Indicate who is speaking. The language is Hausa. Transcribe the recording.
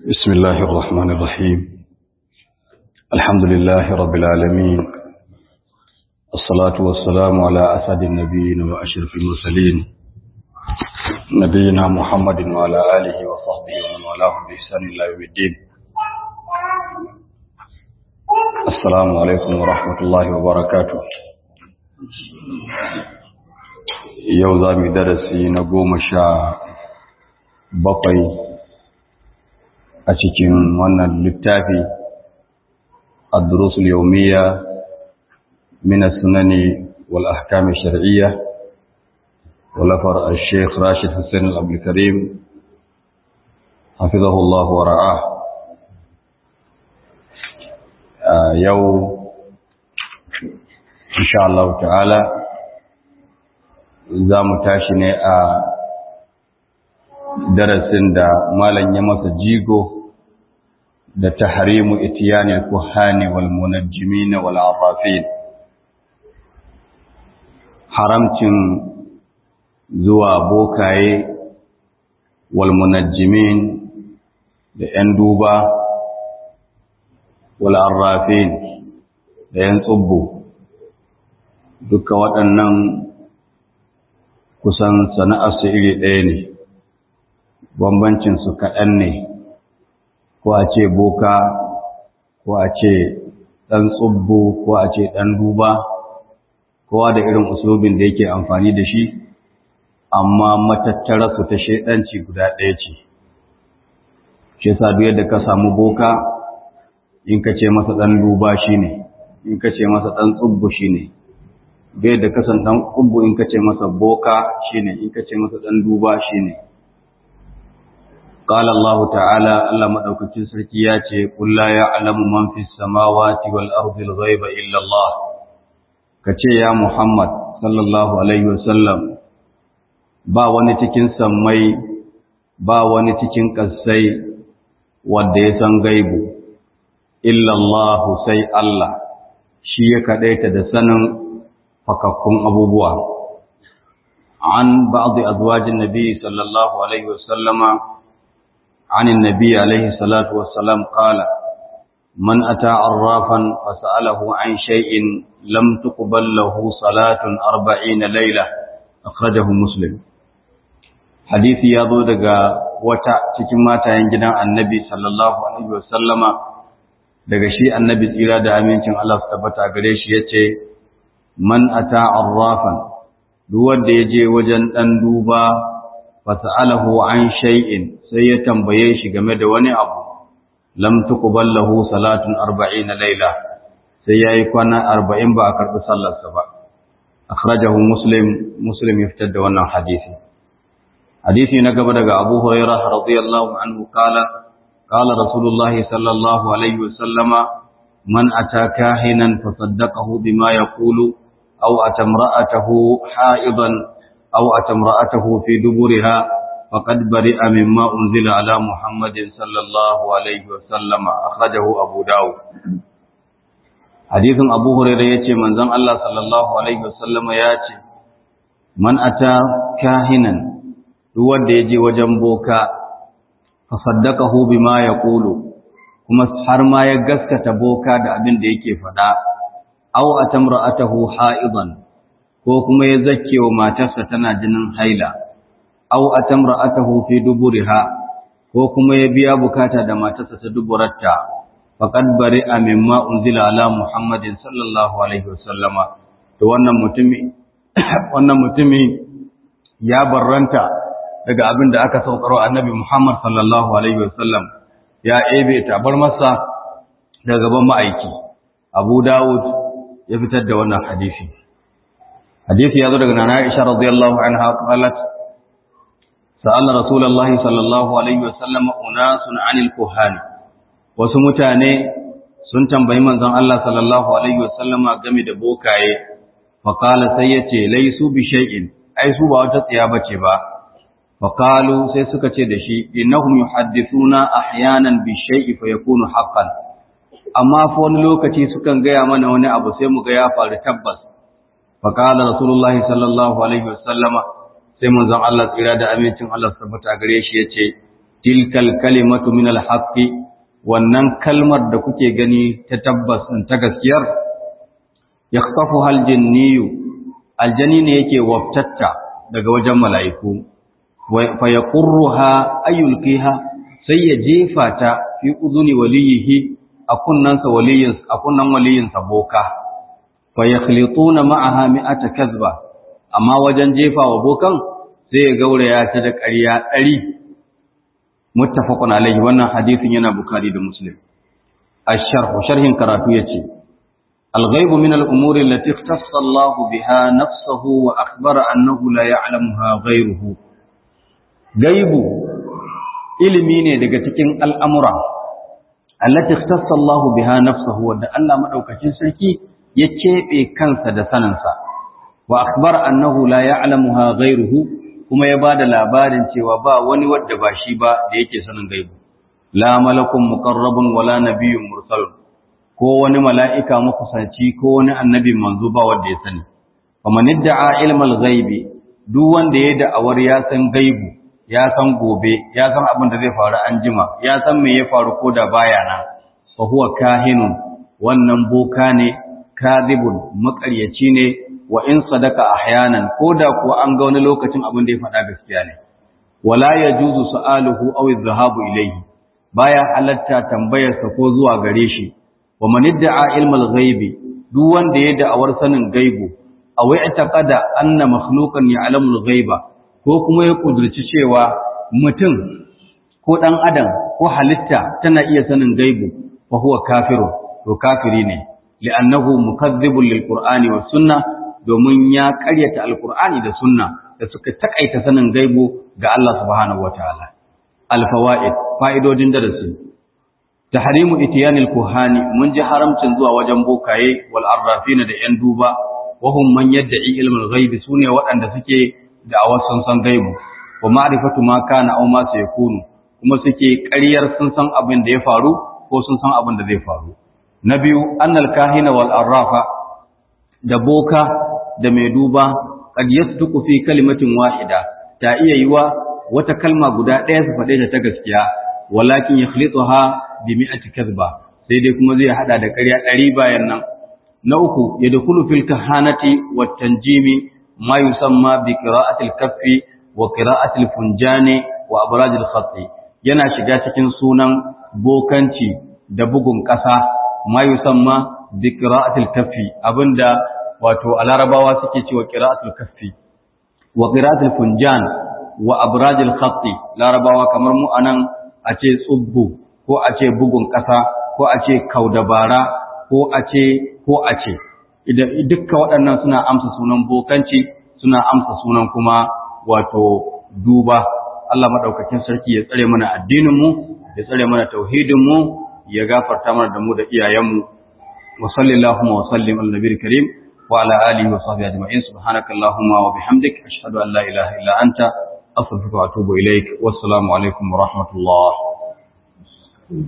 Speaker 1: بسم الله الرحمن الرحيم الحمد لله رب العالمين الصلاة والسلام على أسد النبيين وأشرف المرسلين نبينا محمد وعلى آله وصحبه ومن والاه بإحسان إلى يوم الدين السلام عليكم ورحمة الله وبركاته yau za mu darasi na goma sha bakwai a cikin wannan littafi ad-durusul yawmiyya min as-sunani wal ahkam ash-shar'iyya walafar al-sheikh Rashid Hussein al-Abdul Karim hafizahu Allah wa ra'ah yau insha Allah ta'ala za mu tashi ne a darasin da malam ya masa jigo da tahrimu itiyani al-kuhani wal munajjimin wal arrafin haramcin zuwa bokaye wal munajjimin da yan duba wal arrafin da yan tsubbu duka waɗannan kusan sana'arsu iri ɗaya ne bambancinsu kaɗan ne ko a ce boka ko a ce ɗan tsubbu ko a ce ɗan duba kowa da irin usulubin da yake amfani da shi amma matattararsu ta shaidanci guda ɗaya ce shi yasa duk yadda ka samu boka in ka ce masa ɗan duba shi ne in ka ce masa ɗan tsubbu shi ne bai da kasan dan kubbu in kace masa boka shine in kace masa dan duba shine qala allah ta'ala allah madaukakin sarki ya ce qul la ya'lamu man fis samawati wal ardi al ghaiba illa allah kace ya muhammad sallallahu alaihi wasallam ba wani cikin sammai ba wani cikin kasai wanda ya san gaibu illa allah sai allah shi ya kadaita da sanin fakakkun abubuwa an ba'dhi azwajin nabi sallallahu alaihi wasallama عن النبي عليه الصلاة والسلام قال من أتى عرافا فسأله عن شيء لم تقبل له صلاة أربعين ليلة أخرجه مسلم حديث يضو دقا وتا تكما تنجنا النبي صلى الله عليه وسلم daga shi annabi tsira da amincin Allah su tabbata gare shi yace man ata arrafan duk wanda yaje wajen dan duba fas'alahu an shay'in sai ya tambaye shi game da wani abu lam tuqbal lahu salatun 40 layla sai yayi kwana 40 ba a karbi sallarsa ba akhrajahu muslim muslim ya fitar da wannan hadisi hadisi na gaba daga Abu Hurairah radiyallahu anhu kala qala rasulullah sallallahu alaihi wasallama man ata kahinan fasaddaqahu bima yaqulu aw atamra'atahu ha'idan aw atamra'atahu fi duburiha faqad bari'a mimma unzila ala muhammadin sallallahu alaihi wasallam akhrajahu abu daud hadithun abu hurairah yace manzon Allah sallallahu alaihi wasallama yace man ata kahinan duk wanda yaje wajen boka fa saddaqahu bima yaqulu kuma har ma ya gaskata boka da abin da yake faɗa aw atamra'atahu ha'idan ko kuma ya zakke wa matarsa tana jinin haila aw atamra'atahu fi duburiha ko kuma ya biya bukata da matarsa ta duburarta faqad bari'a mimma unzila ala muhammadin sallallahu alaihi wasallama to wannan mutumi wannan mutumi ya barranta daga abin da aka saukaro annabi muhammad sallallahu alaihi wasallam ya ebe tabar masa daga gaban ma'aiki abu dawud ya fitar da wannan hadisi hadisi ya zo daga nana Aisha radiyallahu anha qalat sa'ala rasulullahi sallallahu alaihi wasallam unasun anil kuhan wasu mutane sun tambayi manzon Allah sallallahu alaihi wasallam game da bokaye fa qala sai yace laysu bi shay'in ai su ba wata tsiya bace ba fa qalu sai suka ce da shi innahum yuhaddithuna ahyanan bi shay'i fa yakunu haqqan amma fa wani lokaci sukan gaya mana wani abu sai mu ga ya faru tabbas فقال رسول الله صلى الله عليه وسلم sai manzon Allah tsira da amincin Allah tabbata gare shi yace tilkal kalimatu min alhaqqi wannan kalmar da kuke gani ta tabbas ta gaskiyar yakhtafu hal jinniyu aljani ne yake waftatta daga wajen mala'iku fa yaqurruha ayulqiha sai ya jefa ta fi uduni waliyihi a kunnansa waliyin a kunnan waliyinsa boka fa yakhlituna ma'aha mi'ata kazba amma wajen jefa wa bokan sai ya gauraya ta da ƙarya ɗari muttafaqun alaihi wannan hadisin yana bukhari da muslim ash-sharh sharhin karatu yace al-ghaib min al-umuri allati ikhtassa Allah biha nafsuhu wa akhbara annahu la ya'lamuha ghayruhu gaibu ilimi ne daga cikin al'amura allati ikhtassa Allah biha nafsuhu wanda Allah madaukakin sarki ya kebe kansa da saninsa wa akhbara annahu la ya'lamuha ghayruhu kuma ya bada labarin cewa ba wani wanda ba shi ba da yake sanin gaibu la malakun muqarrabun wala nabiyyun mursalun ko wani mala'ika makusanci ko wani annabi manzo ba wanda ya sani faman idda'a ilmal ghaibi duk wanda ya da'awar ya san gaibu ya san gobe ya san abin da zai faru an jima ya san me ya faru ko da baya nan fa huwa kahinun wannan boka ne kadhibun makaryaci ne wa in sadaka ahyanan koda kuwa an ga wani lokacin abin da ya faɗa gaskiya ne wala yajuzu su'aluhu aw adh-dhahabu ilayhi baya halatta tambayar sa ko zuwa gare shi wa man idda'a ilmal ghaibi duk wanda ya da'awar sanin gaibu aw i'taqada anna makhluqan ya'lamu al-ghaiba ko kuma ya kudurci cewa mutum ko dan adam ko halitta tana iya sanin gaibu fa huwa kafirun to kafiri ne li'annahu mukaththibun lil-qur'ani was sunnah domin ya ƙaryata alkur'ani da sunna da suka takaita sanin gaibu ga Allah subhanahu wataala alfawaid fa'idodin darasi tahrimu itiyanil kuhani mun ji haramcin zuwa wajen bokaye wal arrafina da yan duba wa hum man yad'i ilmul ghaibi sune waɗanda suke da awasan san gaibu wa ma'rifatu ma kana aw ma sayakunu kuma suke ƙaryar sun san abin da ya faru ko sun san abin da zai faru na biyu annal kahina wal arrafa da boka da mai duba qad yasduqu fi kalimatin wahida ta iya yiwa wata kalma guda ɗaya su faɗe ta ta gaskiya walakin yakhlituha bi mi'ati kadhba sai dai kuma zai hada da ƙarya ɗari bayan nan na uku yadkhulu fil kahanati wat tanjimi ma yusamma bi qira'ati al-kaffi wa qira'ati al-funjani wa abraj al-khatti yana shiga cikin sunan bokanci da bugun ƙasa ma yusamma bi qira'ati al-kaffi abinda wato a larabawa suke cewa qira'atul kaffi wa qira'atul funjan wa abrajil khatti larabawa kamar mu anan a ce tsubbu ko a ce bugun ƙasa ko a ce kaudabara ko a ce ko a ce idan dukkan waɗannan suna amsa sunan bokanci suna amsa sunan kuma wato duba Allah madaukakin sarki ya tsare mana addinin mu ya tsare mana tauhidin mu ya gafarta mana da mu da iyayen mu wa sallallahu wa sallim ala nabiyil karim وعلى آله وصحبه أجمعين سبحانك اللهم وبحمدك أشهد أن لا إله إلا أنت أستغفرك وأتوب إليك والسلام عليكم ورحمة الله